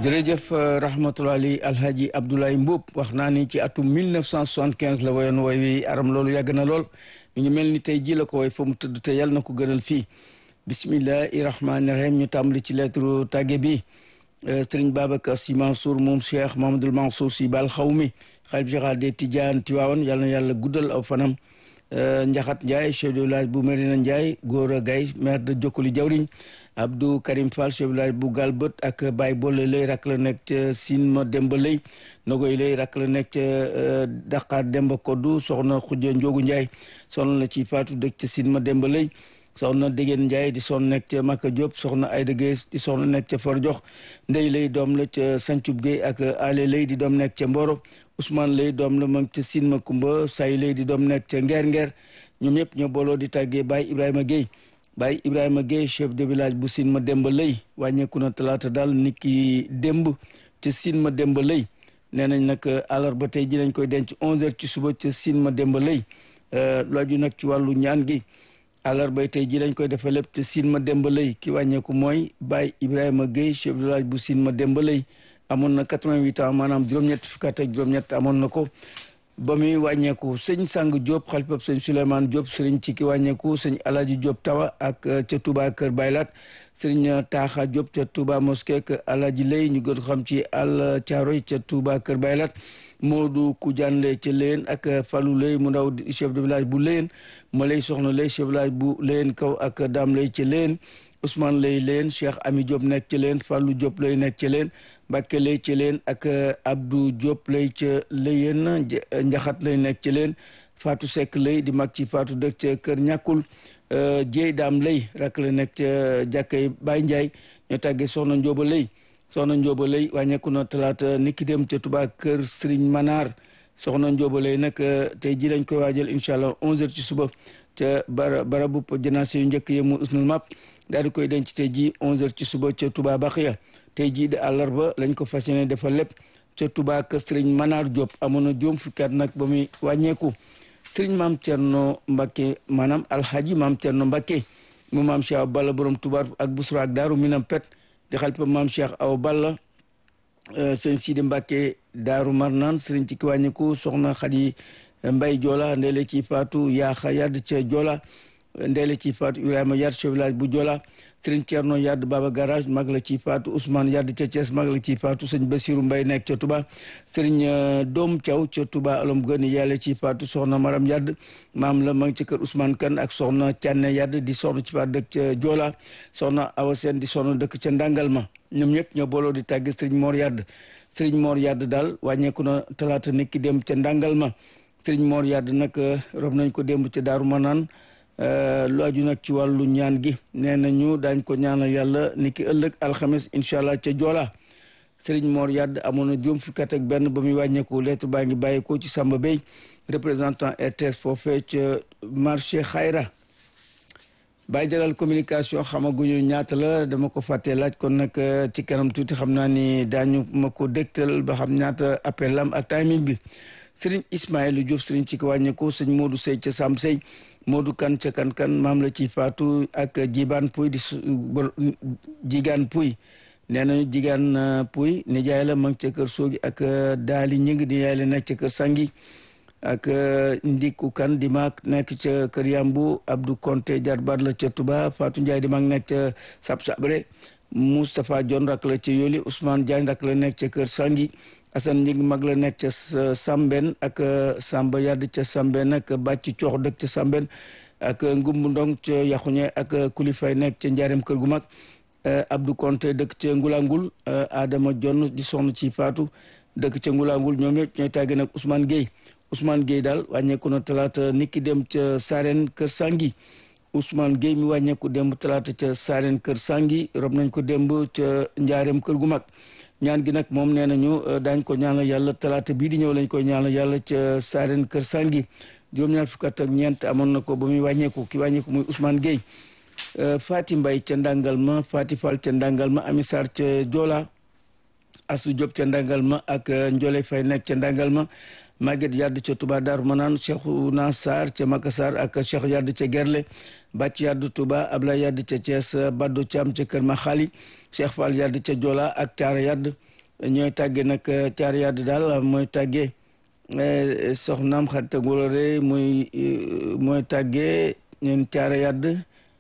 jërëjëf rahmatulahi alhaji Abdoulaye Mboup wax naa ni ci atum 1975 la woyoon woy wi aram loolu yàgg na lool mi ngi mel ni tey ji la ko woy fa mu tëdd te yàlla na ko gënal fii bismillahi rahmaani rahim ñu tàmbali ci lettre tàgge bi sëriñ Babacar Sy Mansour moom Cheikh Mahamadul Mansour Sy Bal Xawmi xalif général des Tidianes Tiwaawan yàlla na yàlla guddal aw fanam Njaxat Ndiaye chef de village bu Medina Ndiaye Gora Gaye maire de Jokkoli Jawriñ Abdou Karim Fall chef de village bu Galbët ak Baye Bolle lay rak la nekk ca Sine ma Demba lay Nogoy lay rak la nekk ca Dakar Demba Koddu soxna Xujja Njogu Ndiaye soxna la ci Faatu dëkk ca Sine ma Demba lay soxna Dégéen Ndiaye di soxna nekk ca Maka Diop soxna Ayda Gueye di soxna nekk ca For Jox Ndey lay doom la ca Sancub Gueye ak Ale lay di doom nekk ca Mboro Ousmane lay doom la mag ca Sine ma Kumba Say lay di doom nekk ca Ngeer Ngeer ñoom ñëpp ñoo booloo di tàggee Baye Ibrahima Gueye Baye Ibrahima Gueye chef de village bu Sine ma Demba lay wàññeeku na talaata daal nit ki démb ca Sine ma Demba lay nee nañ nag àllarba tey ji lañ koy denc 11h ci suba ca Sine ma Demba lay looju nag ci wàllu ñaan gi àllarba tey ji lañ koy defee lépp ca Sine ma Demba lay ki wàññeeku mooy Baye Ibrahima Gueye chef de village bu Sine ma Demba lay amoon na 88 ans maanaam juróom-ñett fukk ak juróom-ñett amoon na ko. ba muy wàññeeku sëñ Sang Diop xalifab sëñ Souleymane Diop sëriñ ci ki wàññeeku sëñ Alaji Diop Tawa ak ca Touba Kër Baylat sëriñ Taaxa Diop ca Touba Mosquée ak Alaji Lay ñu gën xam ci Al Thiaroy ca Touba Kër Baylat Modou Koudiane Lay ca Léyen ak Fallou Lay mu ndaw chef de village bu Léyen ma lay soxna Lay chef de village bu Léyen kaw ak Dame Lay ca Léyen Ousmane Lay Léyen Cheikh Ami Diop nekk ca Léyen Fallou Diop Lay nekk ca Léyen Mbàkke lay ci leen ak Abdou Diop lay ca Léyen njaxat lay nekk ci leen Fatou Seck lay di mag ci Fatou dëkk ca kër ñàkkul Jéy daam lay rak la nekk ca jàkkay Baye Ndiaye ñoo tàggee soxna Njóoba lay soxna Njóoba lay wàññeeku na talaata niki dem ca Touba kër Serigne Manar soxna Njóoba lay nag tey ji lañ koy waajal incha allah 11h ci suba ca bara barabu janaase yu njëkk yi mu usnul map daal di koy denc tey ji 11h ci suba ca Touba Baxiya tey jii de àllarba lañ ko fas yéene defal lépp ca Touba kër Serigne Manar Diop amoon na juróom fukki at nag ba muy wàññeeku Serigne maam Thierno Mbacke maanaam alhaji maam Thierno Mbacke mu maam Cheikh Awa Balla borom Touba ak Busra ak Daaru Minam Pet di xalifa maam Cheikh Awa Balla sëñ Sidi Mbacke Daaru Marnaan Serigne ci ki wàññeeku soxna Xadi Mbay Joola ndeele ci faatu Yaaxa Yadd ca Joola ndeele ci faatu Ibrahima Yadd chef village bu Joola sëriñ Thierno Yadd Baba Garage mag la ci faatu Ousmane Yadd ca Thiès mag la ci faatu sëñ Basiru Mbay nekk ca Touba sëriñ Doom Thiaw ca Touba alom gën yàlla ci faatu soxna Maram Yadd maam la mag ci kër Ousmane Kan ak soxna Canne Yadd di soxna ci faatu dëkk ca Joola soxna Awa Seen di soxna dëkk ca Ndangalma ñoom ñëpp ñoo booloo di tàgge sëriñ Mor Yadd sëriñ Mor Yadd daal wàññeeku na talaata nekki dem ca Ndangalma sëriñ Mor Yadd nag rob nañ ko démb ca Daaru Manaan lu aju nag ci wàllu ñaan gi nee nañu daañ ko ñaanal yàlla ni ki ëllëg alxames incha allah ca Joola Serigne Mor Yadd amoon na juróom fukki at ak benn ba muy wàññeeku lettre baa ngi bàyyeekoo ci Samba Bey représentant RTS foofee ca marché Xayra bàyyi jagal communication xamaguñu ñaata la dama ko fàttee laaj kon nag ci kanam tuuti xam naa ni daañu ma ko dégtal ba xam ñaata appel lam ak timing bi Serigne Ismaïla Diouf Serigne ci ko wàññeeku sëñ Modou Sey ca Sam Sey Modou kan ca kan kan maam la ci faatu ak jibaan puy di jigaan puy nee nañu jigaan puy nijaay la mag ca kër soogi ak daali ñing di yaay la nekk ca kër sangi ak ndiku kan di maag nekk ca kër yambu Abdou Konté jarbaat la ca Touba Fatou Ndiaye di mag nekk ca sab sabre Moustapha Dione rak la ca yoli Ousmane Diagne rak la nekk ca kër sangi Assane Ndig mag la nekk ca Samben ak Samba Yadd ca Samben ak Bàcc Coox dëkk ca Samben ak Ngumbu Ndong ca Yaxuñe ak Kulifay nekk ca Njaareem kër gu mag Abdou Konté dëkk ca Ngulangul Adama Jonn di soxna ci Faatu dëkk ca Ngulangul ñoom ñëpp ñooy tàgge nag Ousmane Gueye Ousmane Gueye daal wàññeeku na talaata niki dem ca Sareen kër Sangi Ousmane Gueye mi wàññeeku démb talaata ca Sareen kër Sangi rob nañ ko démb ca Njaareem kër gu mag ñaan gi nag moom nee nañu daañ ko ñaanal yàlla talaata bii di ñëw lañ koy ñaanal yàlla ca saaren kër sangi juróom-ñaar fukk ak ñeent amoon na ko ba muy wàññeeku ki wàññeeku muy Ousmane Gueye Fati Mbay ca ndàngal ma Fati Fall ca ndàngal ma Ami Sarr ca Joola Asu Diop ca ndàngal ma ak Njole Fay nekk ca ndàngal ma Maguette Yadd ca Touba Darou Manaan Cheikhouna Sarr ca Makassar ak Cheikh Yadd ca Gerle Bàcc Yadd Touba Ablaye Yadd ca Thiès Badou Thiam ca Kër Maxaali Cheikh Fall Yadd ca Jola ak Taara Yadd ñooy tàgge nag caar yadd daal mooy tàgge soxnaam xarit ak wóllare mooy mooy tàgge ñeen caara yadd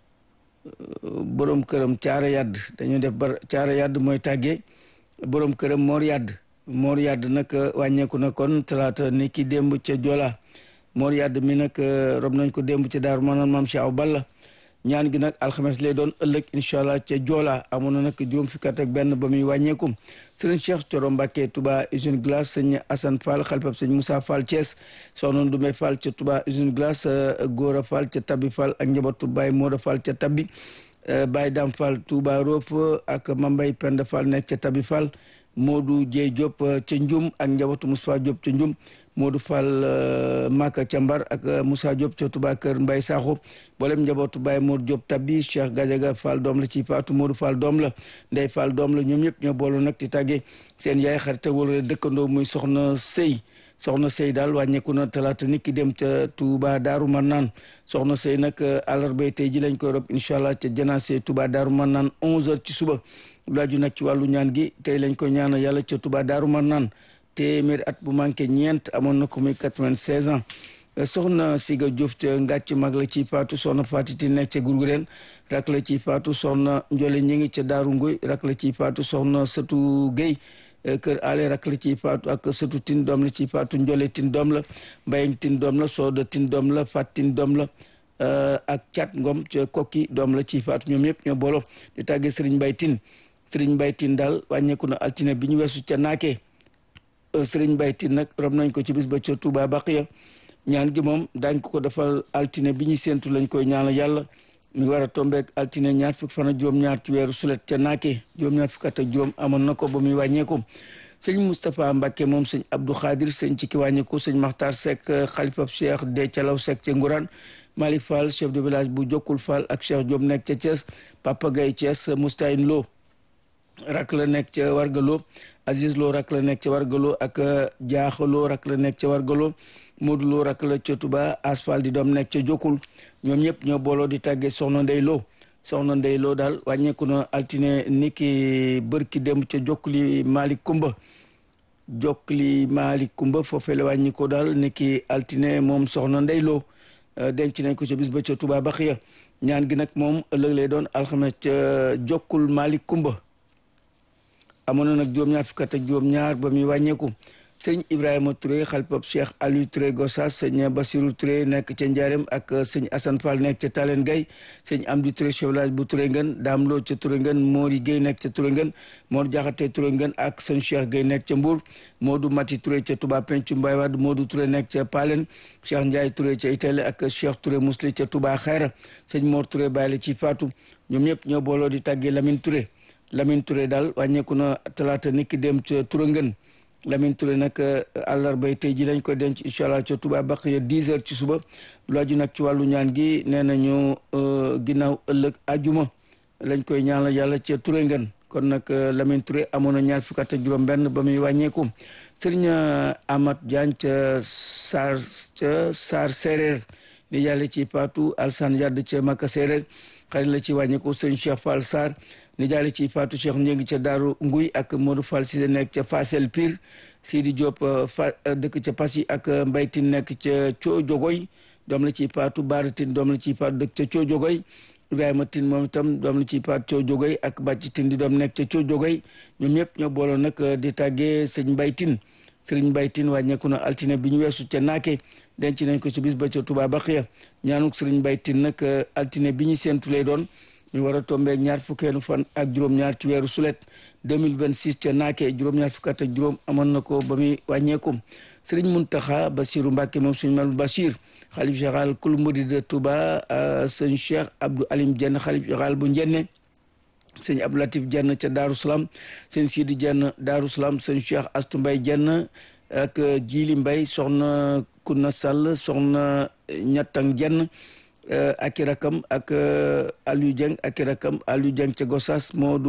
borom këram caara yadd dañu def bar caara yadd mooy tàgge borom këram moor yadd moor yadd nag wàññeeku na kon talaata ni ki démb ca Jola moor yadd mi nag rob nañ ko démb ca Daaru Manaan maam Cheikh Aw Balla ñaan gi nag alxames lay doon ëllëg incha allah ca Jola amoon na nag juróom fukki at ak benn ba muy wàññeeku sëriñ Cheikh Coro Mbacke Touba usine glace sëñ Assane Fall xalifab sëñ Moussa Fall Thiès soxna Ndume Fall ca Touba usine glace Gora Fall ca Tabbi Fall ak njabootu Baye Moda Fall ca Tabbi Baye Dam Fall Touba Rof ak Mambay Penda Fall nekk ca Tabbi Fall Modou Dieye Diop ca Njum ak njabootu Moussa Diop ca Njum Modou Fall Maka ca Mbar ak Moussa Diop ca Touba Kër Mbay Sakho boolem njabootu Baye Modou Diop Tabbi Cheikh Gadiaga Fall doom la ci Faatu Modou Fall doom la Ndey Fall doom la ñoom ñëpp ñoo booloo nag di tàggee seen yaay xarit wala dëkkandoo muy soxna Sëy soxna Sëy daal wàññeeku na talaata nit ki dem ca Touba Daaru Marnaan soxna Sëy nag àllarba tey ji lañ koy rob incha allah ca janaase Touba Daaru Marnaan 11h ci suba lu aju nag ci wàllu ñaan gi tey lañ koy ñaanal yàlla ca Touba Daaru Marnaan téeméeri at bu manqué ñeent amoon na ko muy 96 ans soxna Siga Diouf ca ngàcc mag la ci faatu soxna Fatiti nekk ca Gurgureen rak la ci faatu soxna Njole ñi ngi ca Daaru Nguy rak la ci faatu soxna Sëtu Guèye kër ale rak la ci faatu ak Sëtu Tin doom la ci faatu Njole Tin doom la Mbayang Tin doom la Sooda Tin doom la Fat Tin doom la ak Cat Ngom ca Kokki doom la ci faatu ñoom ñëpp ñoo boolo di tàggee Serigne Mbaye Tin Serigne Mbaye Tin daal wàññeeku na altine bi ñu weesu ca naakee Serigne Mbaye Tin nag rob nañ ko ci bis ba ca Touba Baqiya ñaan gi moom daañ ko ko defal altine bi ñu séentu lañ koy ñaanal yàlla mi war a tombeek altine ñaar fukk fan ak juróom-ñaar ci weeru sulet ca naake juróom-ñaar fukk at ak juróom amoon na ko ba muy wàññeeku sëñ Moustapha Mbacke moom sëñ Abdou Khadir sëñ ci ki wàññeeku sëñ Makhtar Seck xalifab Cheikh de Calaw Seck ca Ngourane Malick Fall chef de village bu Jokkul Fall ak Cheikh Diop nekk ca Thiès Papa Gaye Thiès Moustahine Lo rak la nekk ca Wargalo Aziz Lo rak la nekk ca Wargalo ak Diakha Lo rak la nekk ca Wargalo Modou Lo rak la ca Touba Asfal di doom nekk ca Jokkul ñoom ñëpp ñoo booloo di tàggee Soxna Ndey Lo Soxna Ndey Lo daal wàññeeku na altine niki bërki dem ca Jokkuli Malick Kumba Jokkuli Malick Kumba foofee la wàññi ko daal niki altine moom Soxna Ndey Lo denc nañ ko ca bis ba ca Touba Baxiya ñaan gi nag moom ëllëg lay doon alxames ca Jokkul Malick Kumba amoon na nag juróom-ñaar fukk ak juróom-ñaar ba muy wàññeeku sëñ Ibrahima Touré xalpab Cheikh Aliou Touré Gossas sëñ Basirou Touré nekk ca Ndiarème ak sëñ Assane Fall nekk ca Talen Gaye sëñ Amdi Touré chef village bu Touré Ngën Dame Lo ca Touré Ngën Mori Guèye nekk ca Touré Ngën Mor Jaxate Touré Ngën ak sëñ Cheikh Guèye nekk ca Mbour Modou Mati Touré ca Touba Pencu Mbaye Wade Modou Touré nekk ca Palen Cheikh Ndiaye Touré ca Italie ak Cheikh Touré Mousli ca Touba Xayra sëñ Mor Touré bàyyi la ci Fatou ñoom ñëpp ñoo booloo di tàggee Lamine Touré Lamine Touré daal wàññeeku na talaata niki dem ca Touré Ngën Lamine Touré nag àllarbay tey ji lañ ko denc incha allah ca Touba Baqiya 10 heures ci suba lu aju nag ci wàllu ñaan gi nee nañu ginnaaw ëllëg ajuma lañ koy ñaanal yàlla ca Touré ngeen kon nag Lamine Touré amoon na ñaar fukk ak juróom-benn ba muy wàññeeku sëriñ Amath Diagne ca Saar ca Saar Séeréer ni yàlla ci Paatu Alsan Yadd ca Makka Séeréer xarit la ci wàññeeku sëriñ Cheikh Fall Sarr ni jaale ci Fatou Cheikh Ndiéngi ca Daaru Nguy ak Modou Fall Cissé nekk ca Fasel Pire Sidi Diop fa dëkk ca Passy ak Mbaytin nekk ca Coo Jogoy doom la ci Fatou Baaratin doom la ci Fatou dëkk ca Coo Jogoy Ibrahima Tin moom itam doom la ci Fatou Coo Jogoy ak Bàcc Tin di doom nekk ca Coo Jogoy ñoom ñëpp ñoo booloo nag di tàggee sëñ Mbaytin sëriñ Mbaytin wàññeeku na altine bi ñu weesu ca Naake denc nañ ko ci bis ba ca Touba Baxiya ñaanuk sëriñ Mbaytin nag altine bi ñu séentu lay doon ñu war a tombeeg ñaar fukkeelu fan ak juróom-ñaar ci weeru sulet 2026 ca naake juróom-ñaar fukk ak juróom amoon na ko ba muy wàññeeku sëriñ Muntaxa Basiru Mbàkke moom suñu mal Bachir xalif général kul murid de Touba sëñ Cheikh Abdou Alim Jenn xalif général bu Njenne sëñ Abdou Latif Jenn ca Daaru Salaam sëñ Sidi Jenn Daaru Salaam sëñ Cheikh Astu Mbay Jenn ak Jili Mbay soxna Kunna Sall soxna Ñattang Jenn ak i rakam ak Aliou Dieng ak i rakam Aliou Dieng ca Gossas moo